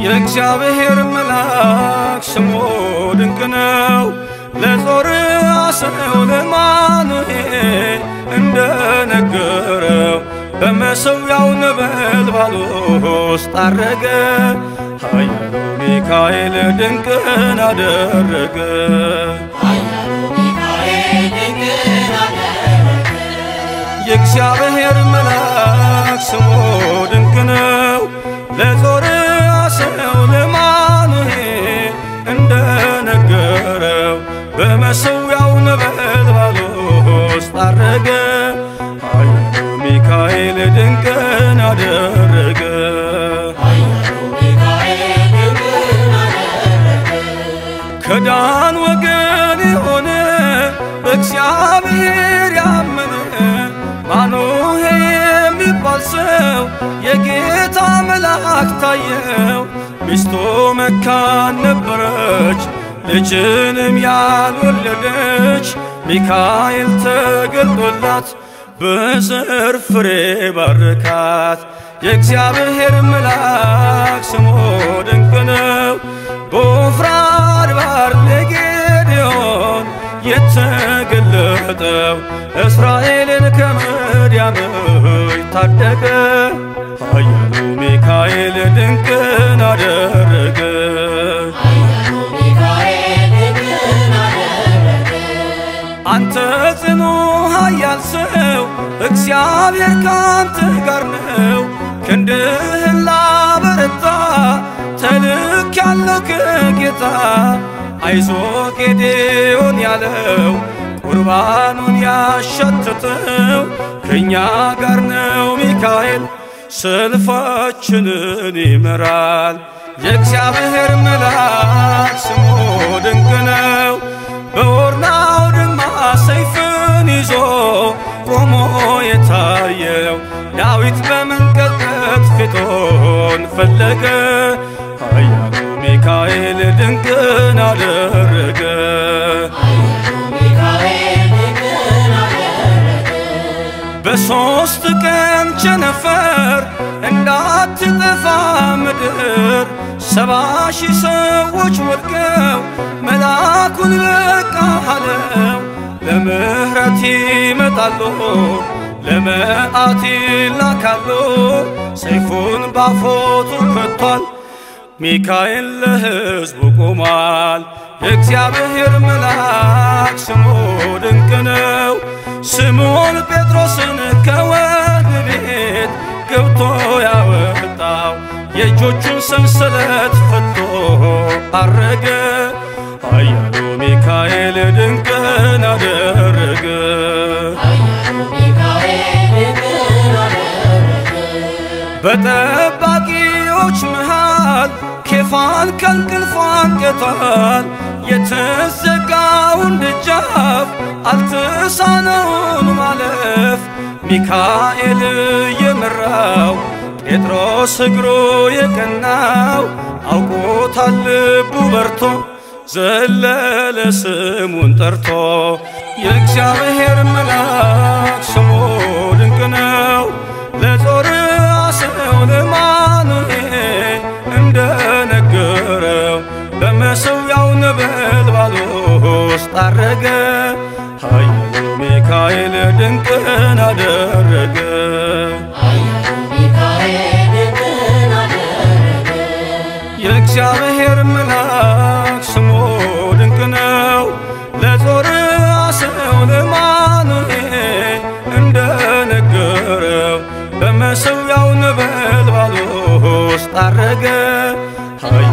የእግዚአብሔር መልአክ ስሙ ድንቅ ነው። ለጾርዓ ሰው ለማኑሄል እንደነገረው በመሠዊያው ነበልባል ውስጥ አረገ። ኃያሉ ሚካኤል ድንቅን አደረገ። የእግዚአብሔር መልአክ ስሙ ድንቅ ነው። ለጾርዓ ሰው ለማኑሄል እንደነገረው በመሠዊያው ነበልባል ውስጥ አረገ። ኃያሉ ሚካኤል ድንቅን አደረገ። ከዳን ወገን የሆነ በእግዚአብሔር ያመነ ማኑሄ የሚባል ሰው የጌታ መልአክ ታየው። ሚስቱ መካን ነበረች፣ ልጅንም ያልወለደች። ሚካኤል ተገልጦላት በዘር ፍሬ ባረካት። የእግዚአብሔር መልአክ ስሙ ድንቅ ነው። በወፍራ አድባር ለጌዴዎን የተገለጠው እስራኤልን ከምድያም ታደገ። ኃያሉ ሚካኤል ድንቅን አደረገ። አንተ ጽኑ ኃያል ሰው እግዚአብሔር ካንተ ጋር ነው። ክንድህን ላበረታ ተልክ ያለው ከጌታ አይዞ ጌዴዎን ያለው ቁርባኑን ያሸተተው ከእኛ ጋር ነው ሚካኤል ሰልፋችንን ይመራል። የእግዚአብሔር መልአክ ስሙ ድንቅ ነው። በኦርናው ድማ ሰይፍን ይዞ ቆሞ የታየው ዳዊት በመንቀጥቀጥ ፊቶን ፈለገ። ኃያሉ ሚካኤል ድንቅን አደረገ። በሦስት ቀን ቸነፈር እንዳትጠፋ ምድር ሰባ ሺህ ሰዎች ወድቀው መልአኩን በቃ አለው። ለምሕረት ይመጣሉ ለመዓት ይላካሉ። ሰይፉን ባፎቱ ከቷል። ሚካኤል ለሕዝቡ ቆሟል። የእግዚአብሔር መልአክ ስሙ ድንቅ ነው። ስምዖን ጴጥሮስን ከወህኒ ቤት ገብቶ ያወጣው የእጆቹን ሰንሰለት ፈቶ አረገ። ኃያሉ ሚካኤል ድንቅን አደረገ። በጠባቂዎች መሃል ኬፋን ከእንቅልፉ አንቅቷል። የተዘጋውን ደጃፍ አልተሳነውን ማለፍ ሚካኤል የመራው ጴጥሮስ እግሩ የቀናው አውቆታል ልቡ በርቶ ዘለለ ስሙን ጠርቶ የእግዚአብሔር መልአክ ስሙ ድንቅ ነው። ለጾርዓ ሰው ለማኑሄል እንደነገረው በመሠዊያው ነበልባል ውስጥ አረገ። ኃያሉ ሚካኤል ድንቅን አደረገ። የእግዚአብሔር መልአክ ስሙ ድንቅ ነው። ለጾርዓ ሰው ለማኑሄል እንደነገረው በመሠዊያው ነበልባል ውስጥ አረገ።